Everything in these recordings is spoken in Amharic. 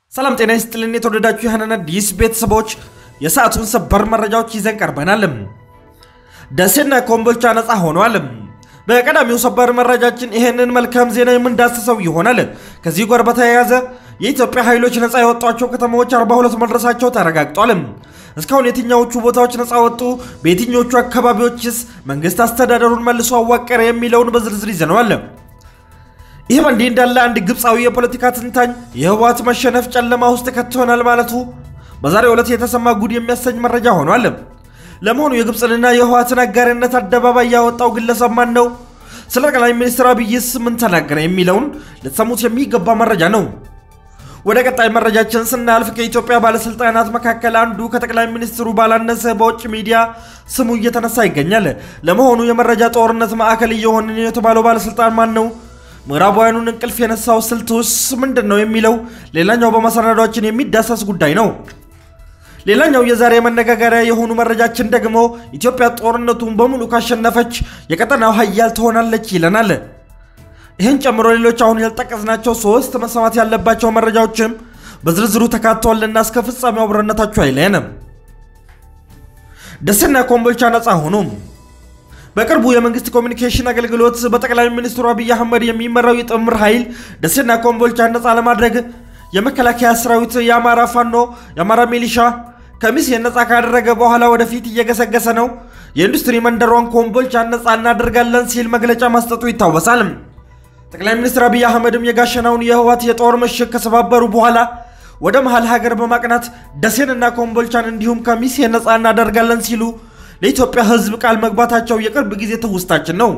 ሰላም ጤና ይስጥልን። የተወደዳችሁ የሀናን አዲስ ቤተሰቦች የሰዓቱን ሰበር መረጃዎች ይዘን ቀርበናል። ደሴና ኮምቦልቻ ነፃ ሆኗል። በቀዳሚው ሰበር መረጃችን ይህንን መልካም ዜና የምንዳስሰው ይሆናል። ከዚህ ጋር በተያያዘ የኢትዮጵያ ኃይሎች ነፃ የወጧቸው ከተማዎች 42 መድረሳቸው ተረጋግጧል። እስካሁን የትኛዎቹ ቦታዎች ነፃ ወጡ? በየትኞቹ አካባቢዎችስ መንግስት አስተዳደሩን መልሶ አዋቀረ? የሚለውን በዝርዝር ይዘነዋል። ይህ በእንዲህ እንዳለ አንድ ግብፃዊ የፖለቲካ ትንታኝ የህወሓት መሸነፍ ጨለማ ውስጥ ከትሆናል ማለቱ በዛሬው ዕለት የተሰማ ጉድ የሚያሰኝ መረጃ ሆኗል። ለመሆኑ የግብፅንና የህወሓትን አጋርነት አደባባይ ያወጣው ግለሰብ ማን ነው? ስለ ጠቅላይ ሚኒስትር አብይስ ምን ተናገረ? የሚለውን ልትሰሙት የሚገባ መረጃ ነው። ወደ ቀጣይ መረጃችን ስናልፍ ከኢትዮጵያ ባለስልጣናት መካከል አንዱ ከጠቅላይ ሚኒስትሩ ባላነሰ በውጭ ሚዲያ ስሙ እየተነሳ ይገኛል። ለመሆኑ የመረጃ ጦርነት ማዕከል እየሆነ የተባለው ባለስልጣን ማን ነው? ምዕራባውያኑን እንቅልፍ የነሳው ስልቱስ ምንድን ነው የሚለው ሌላኛው በመሰናዷችን የሚዳሰስ ጉዳይ ነው። ሌላኛው የዛሬ መነጋገሪያ የሆኑ መረጃችን ደግሞ ኢትዮጵያ ጦርነቱን በሙሉ ካሸነፈች የቀጠናው ሀያል ትሆናለች ይለናል። ይህን ጨምሮ ሌሎች አሁን ያልጠቀስናቸው ሶስት መሰማት ያለባቸው መረጃዎችም በዝርዝሩ ተካተዋልና እስከ ፍጻሜው አብሮነታችሁ አይለየንም። ደሴና ኮምቦልቻ ነፃ ሆኑ። በቅርቡ የመንግስት ኮሚኒኬሽን አገልግሎት በጠቅላይ ሚኒስትሩ አብይ አህመድ የሚመራው የጥምር ኃይል ደሴና ኮምቦልቻ ነፃ ለማድረግ የመከላከያ ሰራዊት፣ የአማራ ፋኖ፣ የአማራ ሚሊሻ ከሚሴን ነፃ ካደረገ በኋላ ወደፊት እየገሰገሰ ነው፣ የኢንዱስትሪ መንደሯን ኮምቦልቻ ነፃ እናደርጋለን ሲል መግለጫ መስጠቱ ይታወሳል። ጠቅላይ ሚኒስትር አብይ አህመድም የጋሸናውን የህወሓት የጦር ምሽግ ከሰባበሩ በኋላ ወደ መሀል ሀገር በማቅናት ደሴንና ኮምቦልቻን እንዲሁም ከሚሴን ነፃ እናደርጋለን ሲሉ ለኢትዮጵያ ህዝብ ቃል መግባታቸው የቅርብ ጊዜ ትውስታችን ነው።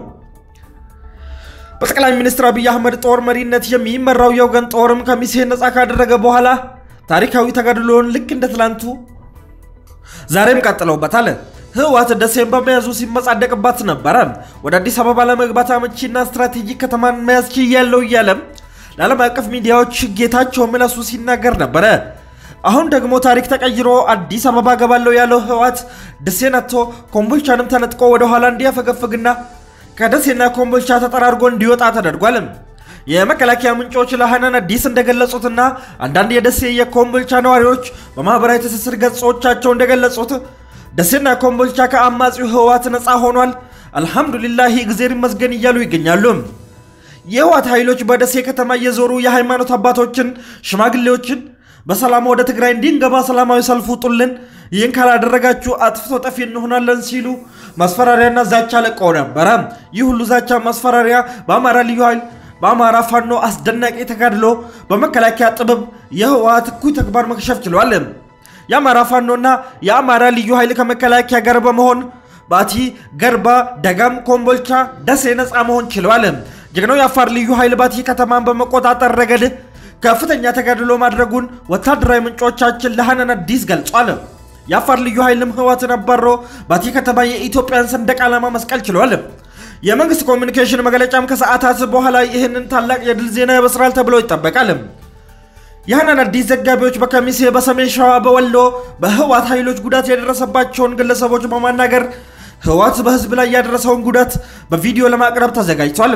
በጠቅላይ ሚኒስትር አብይ አህመድ ጦር መሪነት የሚመራው የወገን ጦርም ከሚሴን ነፃ ካደረገ በኋላ ታሪካዊ ተጋድሎውን ልክ እንደ ትላንቱ ዛሬም ቀጥለውበታል። ህወሓት ደሴን በመያዙ ሲመጻደቅባት ነበረ። ወደ አዲስ አበባ ለመግባት አመቺና ስትራቴጂክ ከተማን መያዝ ችያለሁ እያለም ለዓለም አቀፍ ሚዲያዎች ጌታቸው ምላሱ ሲናገር ነበረ። አሁን ደግሞ ታሪክ ተቀይሮ አዲስ አበባ ገባለሁ ያለው ህወሓት ደሴን አጥቶ ኮምቦልቻንም ተነጥቆ ወደኋላ እንዲያፈገፍግና ከደሴና ኮምቦልቻ ተጠራርጎ እንዲወጣ ተደርጓል። የመከላከያ ምንጮች ለሀናን አዲስ እንደገለጹትና አንዳንድ የደሴ የኮምቦልቻ ነዋሪዎች በማህበራዊ ትስስር ገጾቻቸው እንደገለጹት ደሴና ኮምቦልቻ ከአማጺው ህወሓት ነፃ ሆኗል፣ አልሐምዱሊላህ እግዜር ይመስገን እያሉ ይገኛሉ። የህወሓት ኃይሎች በደሴ ከተማ እየዞሩ የሃይማኖት አባቶችን፣ ሽማግሌዎችን በሰላም ወደ ትግራይ እንዲንገባ ሰላማዊ ሰልፍ ውጡልን፣ ይህን ካላደረጋችሁ አጥፍቶ ጠፊ እንሆናለን ሲሉ ማስፈራሪያና ዛቻ ለቀው ነበረ። ይህ ሁሉ ዛቻ ማስፈራሪያ በአማራ ልዩ ኃይል በአማራ ፋኖ አስደናቂ ተጋድሎ በመከላከያ ጥበብ የህወሓት እኩይ ተግባር መክሸፍ ችሏል። የአማራ ፋኖና የአማራ ልዩ ኃይል ከመከላከያ ጋር በመሆን ባቲ፣ ገርባ፣ ደጋም፣ ኮምቦልቻ፣ ደሴ ነፃ መሆን ችለዋል። ጀግናው የአፋር ልዩ ኃይል ባቲ ከተማን በመቆጣጠር ረገድ ከፍተኛ ተጋድሎ ማድረጉን ወታደራዊ ምንጮቻችን ለሀናን አዲስ ገልጿል። የአፋር ልዩ ኃይልም ህወሓትን አባሮ ባቲ ከተማ የኢትዮጵያን ሰንደቅ ዓላማ መስቀል ችሏል። የመንግስት ኮሚኒኬሽን መግለጫም ከሰዓታት በኋላ ይህንን ታላቅ የድል ዜና ይበስራል ተብሎ ይጠበቃል። የሀናን አዲስ ዘጋቢዎች በከሚሴ፣ በሰሜን ሸዋ፣ በወሎ በህወሓት ኃይሎች ጉዳት የደረሰባቸውን ግለሰቦች በማናገር ህወሓት በህዝብ ላይ ያደረሰውን ጉዳት በቪዲዮ ለማቅረብ ተዘጋጅቷል።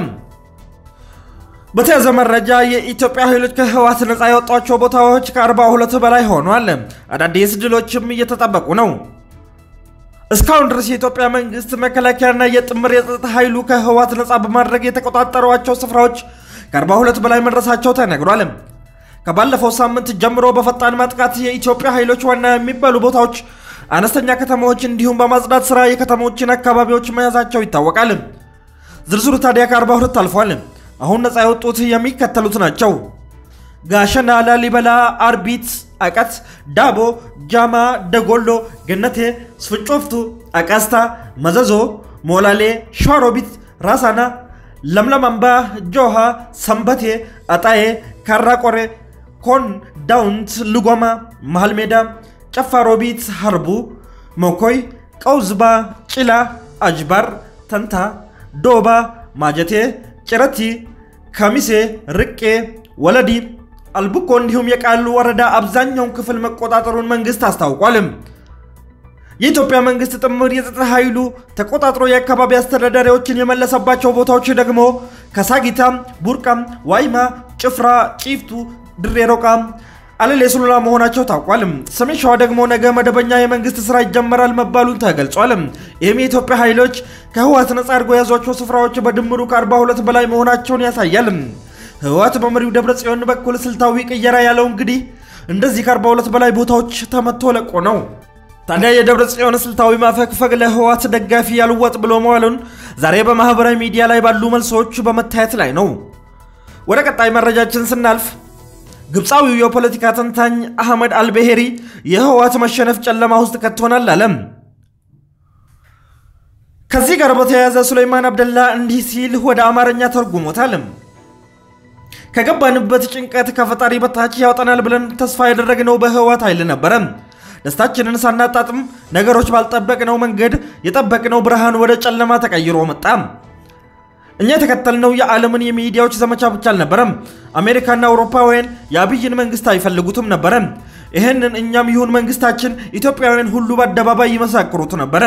በተያዘ መረጃ የኢትዮጵያ ኃይሎች ከህወሓት ነፃ ያወጧቸው ቦታዎች ከ42 በላይ ሆኗል። አዳዲስ ድሎችም እየተጠበቁ ነው። እስካሁን ድረስ የኢትዮጵያ መንግስት መከላከያና የጥምር የጸጥታ ኃይሉ ከህወሓት ነፃ በማድረግ የተቆጣጠሯቸው ስፍራዎች ከ42 በላይ መድረሳቸው ተነግሯል። ከባለፈው ሳምንት ጀምሮ በፈጣን ማጥቃት የኢትዮጵያ ኃይሎች ዋና የሚባሉ ቦታዎች፣ አነስተኛ ከተማዎች እንዲሁም በማጽዳት ስራ የከተሞችን አካባቢዎች መያዛቸው ይታወቃል። ዝርዝሩ ታዲያ ከ42 አልፏል። አሁን ነፃ የወጡት የሚከተሉት ናቸው። ጋሸና፣ ላሊበላ፣ አርቢት፣ አቀት፣ ዳቦ፣ ጃማ፣ ደጎሎ፣ ገነቴ፣ ስፍጮፍቱ፣ አቃስታ፣ መዘዞ፣ ሞላሌ፣ ሸዋሮቢት፣ ራሳና፣ ለምለም አምባ፣ ጆሃ፣ ሰንበቴ፣ አጣዬ፣ ካራቆሬ፣ ኮን፣ ዳውንት፣ ልጓማ፣ መሃል ሜዳ፣ ጨፋሮቢት፣ ሀርቡ፣ ሞኮይ፣ ቀውዝባ፣ ጭላ፣ አጅባር፣ ተንታ፣ ዶባ፣ ማጀቴ ጭረቲ፣ ከሚሴ፣ ርቄ፣ ወለዲ፣ አልቡኮ እንዲሁም የቃሉ ወረዳ አብዛኛውን ክፍል መቆጣጠሩን መንግስት አስታውቋል። የኢትዮጵያ መንግስት ጥምር የጸጥታ ኃይሉ ተቆጣጥሮ የአካባቢ አስተዳዳሪዎችን የመለሰባቸው ቦታዎች ደግሞ ከሳጊታ፣ ቡርቃም፣ ዋይማ፣ ጭፍራ፣ ጪፍቱ፣ ድሬ ሮቃ፣ አለሌ ሱሉላ መሆናቸው ታውቋል። ሰሜን ሸዋ ደግሞ ነገ መደበኛ የመንግስት ስራ ይጀመራል መባሉን ተገልጿል። ይህም የኢትዮጵያ ኃይሎች ከህወሓት ነጻ አድርጎ የያዟቸው ስፍራዎች በድምሩ ከ42 በላይ መሆናቸውን ያሳያል። ህወሓት በመሪው ደብረ ጽዮን በኩል ስልታዊ ቅየራ ያለው እንግዲህ እንደዚህ ከ42 በላይ ቦታዎች ተመቶ ለቆ ነው። ታዲያ የደብረ ጽዮን ስልታዊ ማፈግፈግ ለህወሓት ደጋፊ ያልወጥ ብሎ መዋሉን ዛሬ በማህበራዊ ሚዲያ ላይ ባሉ መልሶች በመታየት ላይ ነው። ወደ ቀጣይ መረጃችን ስናልፍ ግብፃዊው የፖለቲካ ተንታኝ አህመድ አልቤሄሪ የህወሓት መሸነፍ ጨለማ ውስጥ ከቶናል አለም። ከዚህ ጋር በተያያዘ ሱሌይማን አብደላ እንዲህ ሲል ወደ አማርኛ ተርጉሞታል። ከገባንበት ጭንቀት ከፈጣሪ በታች ያወጣናል ብለን ተስፋ ያደረግነው በህወሓት ኃይል ነበረ። ደስታችንን ሳናጣጥም ነገሮች ባልጠበቅነው መንገድ የጠበቅነው ብርሃን ወደ ጨለማ ተቀይሮ መጣ። እኛ የተከተልነው የዓለምን የሚዲያዎች ዘመቻ ብቻ አልነበረም። አሜሪካና አውሮፓውያን የአብይን መንግስት አይፈልጉትም ነበረ። ይህንን እኛም ይሁን መንግስታችን ኢትዮጵያውያን ሁሉ በአደባባይ ይመሳክሩት ነበረ።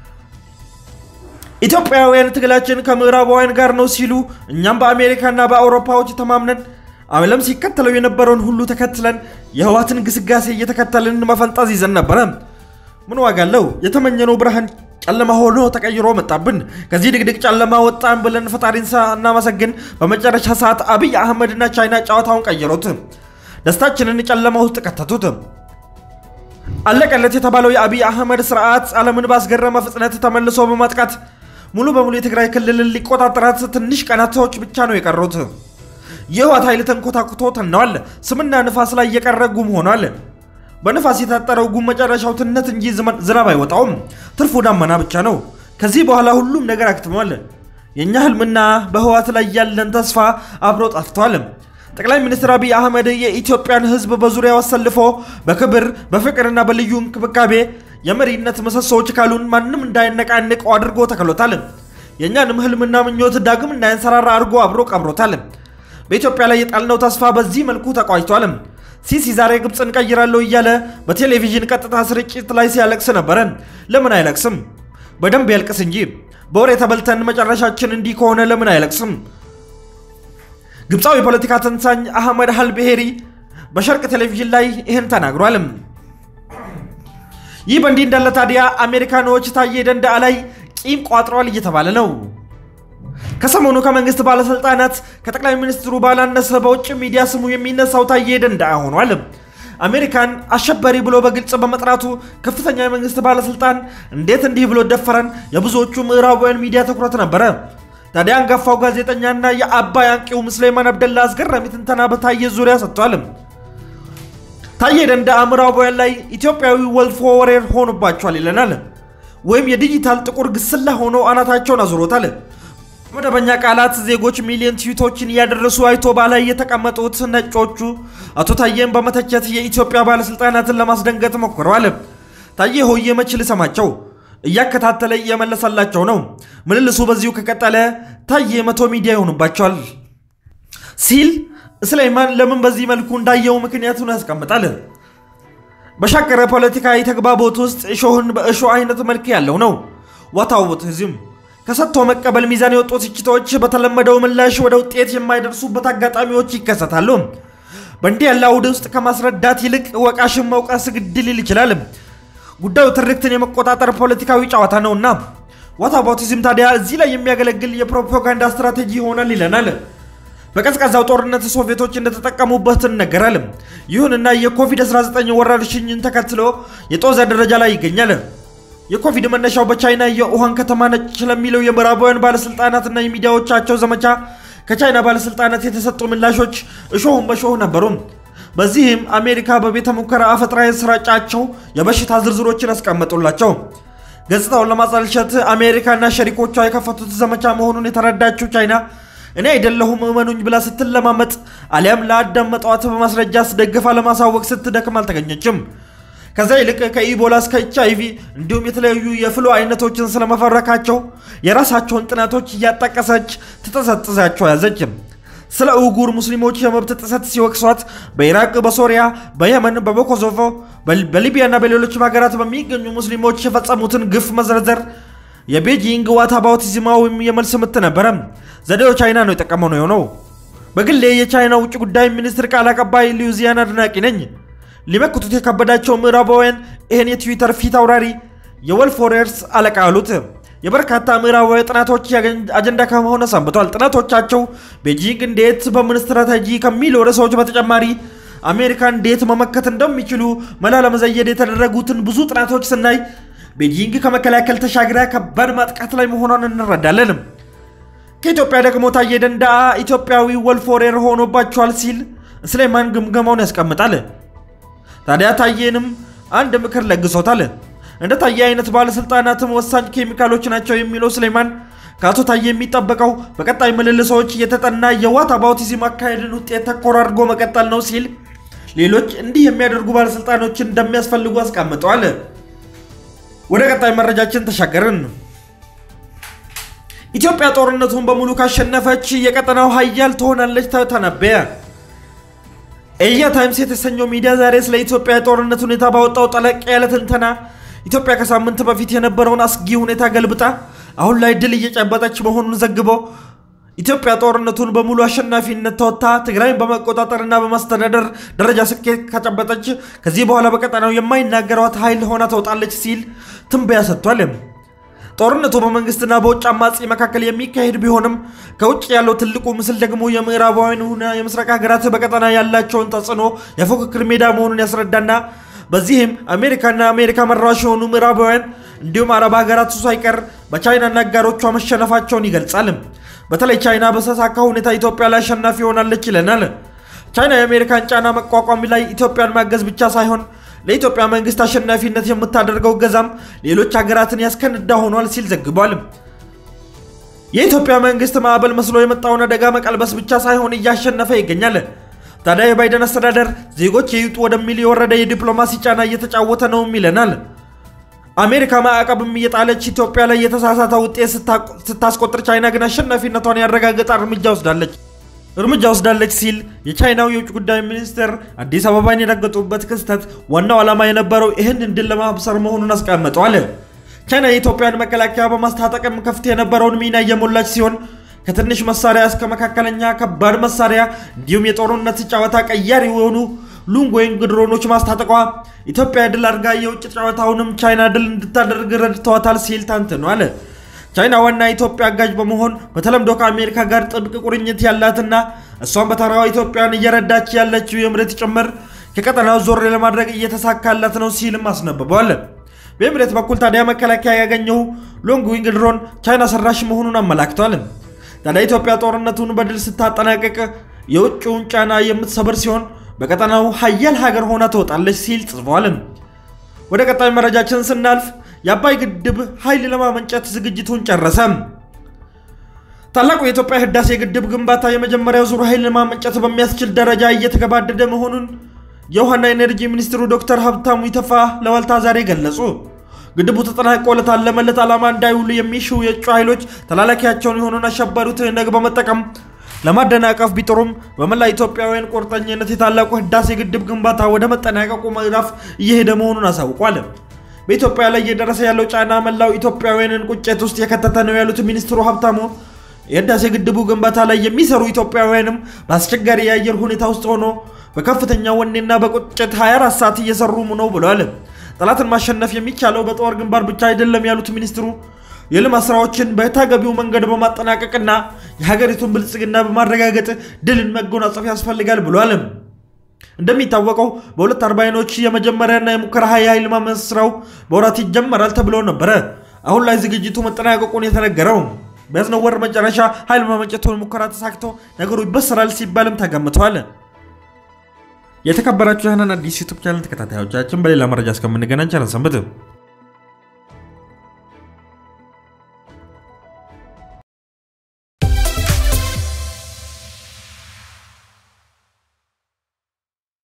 ኢትዮጵያውያን ትግላችን ከምዕራባውያን ጋር ነው ሲሉ እኛም በአሜሪካና በአውሮፓዎች ተማምነን ዓለም ሲከተለው የነበረውን ሁሉ ተከትለን የህወሓትን ግስጋሴ እየተከተልን መፈንጠዝ ይዘን ነበረ። ምን ዋጋ አለው? የተመኘነው ብርሃን ጨለማ ሆኖ ተቀይሮ መጣብን። ከዚህ ድቅድቅ ጨለማ ወጣን ብለን ፈጣሪን እናመሰግን። በመጨረሻ ሰዓት አብይ አህመድና ቻይና ጨዋታውን ቀየሩት። ደስታችንን ጨለማ ውስጥ ከተቱት። አለቀለት የተባለው የአብይ አህመድ ስርዓት ዓለምን ባስገረመ ፍጥነት ተመልሶ በማጥቃት ሙሉ በሙሉ የትግራይ ክልልን ሊቆጣጠራት ትንሽ ቀናቶች ብቻ ነው የቀሩት። የህወሓት ኃይል ተንኮታኩቶ ተነዋል። ስምና ንፋስ ላይ የቀረ ጉም ሆኗል። በንፋስ የታጠረው ጉም መጨረሻው ትነት እንጂ ዝናብ አይወጣውም። ትርፉ ዳመና ብቻ ነው። ከዚህ በኋላ ሁሉም ነገር አክትሟል። የእኛ ህልምና በህወሓት ላይ ያለን ተስፋ አብሮ ጠፍቷል። ጠቅላይ ሚኒስትር አብይ አህመድ የኢትዮጵያን ህዝብ በዙሪያው አሰልፎ በክብር በፍቅርና በልዩ እንክብካቤ የመሪነት ምሰሶዎች ካሉን ማንም እንዳይነቃንቀው አድርጎ ተክሎታል። የእኛንም ህልምና ምኞት ዳግም እንዳያንሰራራ አድርጎ አብሮ ቀብሮታል። በኢትዮጵያ ላይ የጣልነው ተስፋ በዚህ መልኩ ተቋጭቷል። ሲሲ ዛሬ ግብፅን ቀይራለሁ እያለ በቴሌቪዥን ቀጥታ ስርጭት ላይ ሲያለቅስ ነበረ። ለምን አይለቅስም? በደንብ ያልቅስ እንጂ። በወሬ ተበልተን መጨረሻችን እንዲህ ከሆነ ለምን አይለቅስም? ግብፃዊ የፖለቲካ ተንታኝ አህመድ አልቤሄሪ በሸርቅ ቴሌቪዥን ላይ ይህን ተናግሯል። ይህ በእንዲህ እንዳለ ታዲያ አሜሪካኖች ታዬ ደንደዓ ላይ ቂም ቋጥረዋል እየተባለ ነው። ከሰሞኑ ከመንግስት ባለስልጣናት ከጠቅላይ ሚኒስትሩ ባላነሰ በውጭ ሚዲያ ስሙ የሚነሳው ታዬ ደንደዓ ሆኗል። አሜሪካን አሸባሪ ብሎ በግልጽ በመጥራቱ ከፍተኛ የመንግስት ባለስልጣን እንዴት እንዲህ ብሎ ደፈረን የብዙዎቹ ምዕራባውያን ሚዲያ ትኩረት ነበረ። ታዲያ አንጋፋው ጋዜጠኛና የአባይ አንቂው ሱሌይማን አብደላ አስገራሚ ትንተና በታዬ ዙሪያ ሰጥቷል። ታዬ ደንደዓ ምዕራባውያን ላይ ኢትዮጵያዊ ወልፎ ወሬር ሆኖባቸዋል ይለናል። ወይም የዲጂታል ጥቁር ግስላ ሆኖ አናታቸውን አዙሮታል። መደበኛ ቃላት ዜጎች ሚሊዮን ትዊቶችን እያደረሱ አይቶ ባላይ የተቀመጡት ነጮቹ አቶ ታዬን በመተቸት የኢትዮጵያ ባለስልጣናትን ለማስደንገጥ ሞክረዋል። ታዬ ሆዬ መች ልሰማቸው እያከታተለ እየመለሰላቸው ነው። ምልልሱ በዚሁ ከቀጠለ ታዬ መቶ ሚዲያ ይሆኑባቸዋል ሲል ሱሌይማን ለምን በዚህ መልኩ እንዳየው ምክንያቱን ያስቀምጣል። በሻከረ ፖለቲካዊ ተግባቦት ውስጥ እሾህን በእሾህ አይነት መልክ ያለው ነው። ዋታውትዝም ከሰጥቶ መቀበል ሚዛን የወጡ ትችቶች በተለመደው ምላሽ ወደ ውጤት የማይደርሱበት አጋጣሚዎች ይከሰታሉ። በእንዲህ ያለ አውድ ውስጥ ከማስረዳት ይልቅ ወቃሽን መውቀስ ግድ ሊል ይችላል። ጉዳዩ ትርክትን የመቆጣጠር ፖለቲካዊ ጨዋታ ነውና ዋታቦቲዝም ታዲያ እዚህ ላይ የሚያገለግል የፕሮፓጋንዳ ስትራቴጂ ይሆናል ይለናል። በቀዝቃዛው ጦርነት ሶቪየቶች እንደተጠቀሙበት ይነገራል። ይሁንና የኮቪድ-19 ወረርሽኝን ተከትሎ የጦዘ ደረጃ ላይ ይገኛል። የኮቪድ መነሻው በቻይና የውሃን ከተማ ነች ስለሚለው የምዕራባውያን ባለስልጣናትና የሚዲያዎቻቸው ዘመቻ ከቻይና ባለስልጣናት የተሰጡ ምላሾች እሾህም በሾህ ነበሩ። በዚህም አሜሪካ በቤተ ሙከራ አፈጥራ የሰራጫቸው የበሽታ ዝርዝሮችን አስቀመጡላቸው። ገጽታውን ለማጠልሸት አሜሪካና ሸሪኮቿ የከፈቱት ዘመቻ መሆኑን የተረዳችው ቻይና እኔ አይደለሁም እመኑኝ ብላ ስትለማመጥ አሊያም ለአዳመጧት በማስረጃ አስደግፋ ለማሳወቅ ስትደክም አልተገኘችም። ከዛ ይልቅ ከኢቦላ እስከ ኤች አይቪ እንዲሁም የተለያዩ የፍሉ አይነቶችን ስለመፈረካቸው የራሳቸውን ጥናቶች እያጠቀሰች ትጠዘጥዛቸው ያዘች። ስለ ኡጉር ሙስሊሞች የመብት ጥሰት ሲወቅሷት በኢራቅ፣ በሶሪያ፣ በየመን፣ በኮሶቮ፣ በሊቢያና በሌሎችም ሀገራት በሚገኙ ሙስሊሞች የፈጸሙትን ግፍ መዘርዘር የቤጂንግ ዋታባውቲዝማዊም የመልስ ምት ነበረ። ዘዴው ቻይና ነው የጠቀመው ነው የሆነው። በግሌ የቻይና ውጭ ጉዳይ ሚኒስትር ቃል አቀባይ ሊዩዚያን አድናቂ ነኝ። ሊመክቱት የከበዳቸው ምዕራባውያን ይህን የትዊተር ፊት አውራሪ የወልፍ ዎሪየርስ አለቃ አሉት። የበርካታ ምዕራባዊ ጥናቶች አጀንዳ ከመሆነ ሰንብቷል። ጥናቶቻቸው ቤጂንግ እንዴት በምን ስትራቴጂ ከሚሉ ርዕሶች በተጨማሪ አሜሪካ እንዴት መመከት እንደሚችሉ መላ ለመዘየድ የተደረጉትን ብዙ ጥናቶች ስናይ ቤጂንግ ከመከላከል ተሻግራ ከባድ ማጥቃት ላይ መሆኗን እንረዳለን። ከኢትዮጵያ ደግሞ ታዬ ደንደአ ኢትዮጵያዊ ወልፍ ዎሪየር ሆኖባቸዋል ሲል ስሌማን ግምገማውን ያስቀምጣል። ታዲያ ታዬንም አንድ ምክር ለግሶታል። እንደ ታዬ አይነት ባለስልጣናትም ወሳኝ ኬሚካሎች ናቸው የሚለው ስሌማን ከአቶ ታዬ የሚጠበቀው በቀጣይ ምልልሶች የተጠና የዋት አባውቲዝም አካሄድን ውጤት ተኮር አድርጎ መቀጠል ነው ሲል ሌሎች እንዲህ የሚያደርጉ ባለስልጣኖችን እንደሚያስፈልጉ አስቀምጠዋል። ወደ ቀጣይ መረጃችን ተሻገርን። ኢትዮጵያ ጦርነቱን በሙሉ ካሸነፈች የቀጠናው ሀያል ትሆናለች ተነበየ። ኤያ ታይምስ የተሰኘው ሚዲያ ዛሬ ስለ ኢትዮጵያ የጦርነት ሁኔታ ባወጣው ጠለቅ ያለ ትንተና ኢትዮጵያ ከሳምንት በፊት የነበረውን አስጊ ሁኔታ ገልብጣ አሁን ላይ ድል እየጨበጠች መሆኑን ዘግቦ ኢትዮጵያ ጦርነቱን በሙሉ አሸናፊነት ተወጥታ ትግራይን በመቆጣጠርና በማስተዳደር ደረጃ ስኬት ከጨበጠች ከዚህ በኋላ በቀጠናው የማይናገሯት ኃይል ሆና ተወጣለች ሲል ትንበያ ሰጥቷል። ጦርነቱ በመንግስትና በውጭ አማጺ መካከል የሚካሄድ ቢሆንም ከውጭ ያለው ትልቁ ምስል ደግሞ የምዕራባውያንና የምስራቅ ሀገራት በቀጠና ያላቸውን ተጽዕኖ የፉክክር ሜዳ መሆኑን ያስረዳና በዚህም አሜሪካና አሜሪካ መራሽ የሆኑ ምዕራባውያን እንዲሁም አረብ ሀገራት ሳይቀር በቻይናና አጋሮቿ መሸነፋቸውን ይገልጻል። በተለይ ቻይና በተሳካ ሁኔታ ኢትዮጵያ ላይ አሸናፊ ሆናለች ይለናል። ቻይና የአሜሪካን ጫና መቋቋም ላይ ኢትዮጵያን ማገዝ ብቻ ሳይሆን ለኢትዮጵያ መንግስት አሸናፊነት የምታደርገው እገዛም ሌሎች ሀገራትን ያስከንዳ ሆኗል ሲል ዘግቧል። የኢትዮጵያ መንግስት ማዕበል መስሎ የመጣውን አደጋ መቀልበስ ብቻ ሳይሆን እያሸነፈ ይገኛል። ታዲያ የባይደን አስተዳደር ዜጎች የይውጡ ወደሚል የወረደ የዲፕሎማሲ ጫና እየተጫወተ ነውም ይለናል። አሜሪካ ማዕቀብም እየጣለች ኢትዮጵያ ላይ የተሳሳተ ውጤት ስታስቆጥር፣ ቻይና ግን አሸናፊነቷን ያረጋገጠ እርምጃ ወስዳለች እርምጃ ወስዳለች ሲል የቻይናው የውጭ ጉዳይ ሚኒስትር አዲስ አበባን የረገጡበት ክስተት ዋናው ዓላማ የነበረው ይህን ድል ለማብሰር መሆኑን አስቀምጠዋል። ቻይና የኢትዮጵያን መከላከያ በማስታጠቅም ከፍት የነበረውን ሚና እየሞላች ሲሆን ከትንሽ መሳሪያ እስከ መካከለኛ ከባድ መሳሪያ እንዲሁም የጦርነት ጨዋታ ቀያሪ የሆኑ ሉንግ ወይም ድሮኖች ማስታጠቋ ኢትዮጵያ ድል አድርጋ የውጭ ጨዋታውንም ቻይና ድል እንድታደርግ ረድተዋታል ሲል ተንትኗል። ቻይና ዋና ኢትዮጵያ አጋዥ በመሆን በተለምዶ ከአሜሪካ ጋር ጥብቅ ቁርኝት ያላትና እሷን በተራዋ ኢትዮጵያን እየረዳች ያለችው የምሬት ጭምር ከቀጠናው ዞር ለማድረግ እየተሳካላት ነው ሲልም አስነብበዋል። በኤምሬት በኩል ታዲያ መከላከያ ያገኘው ሎንግ ዊንግ ድሮን ቻይና ሰራሽ መሆኑን አመላክቷል። ታዲያ ኢትዮጵያ ጦርነቱን በድል ስታጠናቀቅ የውጭውን ጫና የምትሰብር ሲሆን በቀጠናው ሀያል ሀገር ሆና ትወጣለች ሲል ጽፏል። ወደ ቀጣይ መረጃችን ስናልፍ የአባይ ግድብ ኃይል ለማመንጨት ዝግጅቱን ጨረሰ። ታላቁ የኢትዮጵያ ህዳሴ ግድብ ግንባታ የመጀመሪያው ዙር ኃይል ለማመንጨት በሚያስችል ደረጃ እየተገባደደ መሆኑን የውሃና ኢነርጂ ሚኒስትሩ ዶክተር ሀብታሙ ኢተፋ ለዋልታ ዛሬ ገለጹ። ግድቡ ተጠናቆ ለታለመለት ዓላማ እንዳይውሉ የሚሹ የእጩ ኃይሎች ተላላኪያቸውን የሆነውን አሸባሪው ትህነግ በመጠቀም ለማደናቀፍ ቢጥሩም በመላ ኢትዮጵያውያን ቁርጠኝነት የታላቁ ህዳሴ ግድብ ግንባታ ወደ መጠናቀቁ ምዕራፍ እየሄደ መሆኑን አሳውቋል። በኢትዮጵያ ላይ እየደረሰ ያለው ጫና መላው ኢትዮጵያውያንን ቁጭት ውስጥ የከተተ ነው ያሉት ሚኒስትሩ ሀብታሙ የህዳሴ ግድቡ ግንባታ ላይ የሚሰሩ ኢትዮጵያውያንም በአስቸጋሪ የአየር ሁኔታ ውስጥ ሆኖ በከፍተኛ ወኔና በቁጭት 24 ሰዓት እየሰሩ ነው ብለዋል። ጠላትን ማሸነፍ የሚቻለው በጦር ግንባር ብቻ አይደለም ያሉት ሚኒስትሩ የልማት ስራዎችን በተገቢው መንገድ በማጠናቀቅና የሀገሪቱን ብልጽግና በማረጋገጥ ድልን መጎናጸፍ ያስፈልጋል ብሏል። እንደሚታወቀው በሁለት አርባይኖች የመጀመሪያና የሙከራ የኃይል ማመንጨት ስራው በወራት ይጀመራል ተብሎ ነበረ። አሁን ላይ ዝግጅቱ መጠናቀቁን የተነገረው በያዝነው ወር መጨረሻ ኃይል ማመንጨቱን ሙከራ ተሳክቶ ነገሩ ይበሰራል ሲባልም ተገምቷል። የተከበራችሁ የህናን አዲስ ዩቱብ ቻናል ተከታታዮቻችን በሌላ መረጃ እስከምንገናኝ ቸር ሰንብቱ።